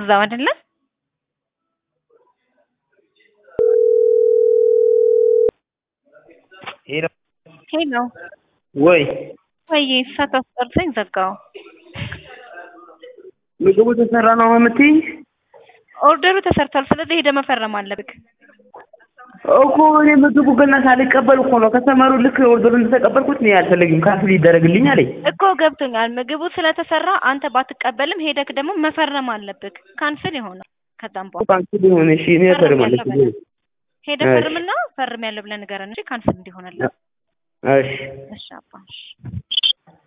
እዛው አይደለ? ሄሎ ሄሎ ወይ ወይ ሰዓት አስጠርቶኝ ዘጋው። ምግቡ ተሰራ ነው የምትይኝ? ኦርደሩ ተሰርቷል። ስለዚህ ሄደህ መፈረም አለብህ። እኮ እኔ ምግቡ ገና ሳልቀበል እኮ ነው ከሰመሩ ልክ ኦርደሩ እንደተቀበልኩት እኔ አልፈልግም ካንስል ይደረግልኝ አለኝ። እኮ ገብቶኛል። ምግቡ ስለተሰራ አንተ ባትቀበልም ሄደክ ደግሞ መፈረም አለብህ። ካንስል ይሆናል። ከዛም በኋላ ካንስል ይሁን እሺ፣ እኔ እፈርማለሁ። ችግር የለም። ሄደህ እሺ። ፈርምና ፈርም ያለው ብለህ ንገረን እንጂ ካንስል እንዲሆንልህ። እሺ እሺ አባ እሺ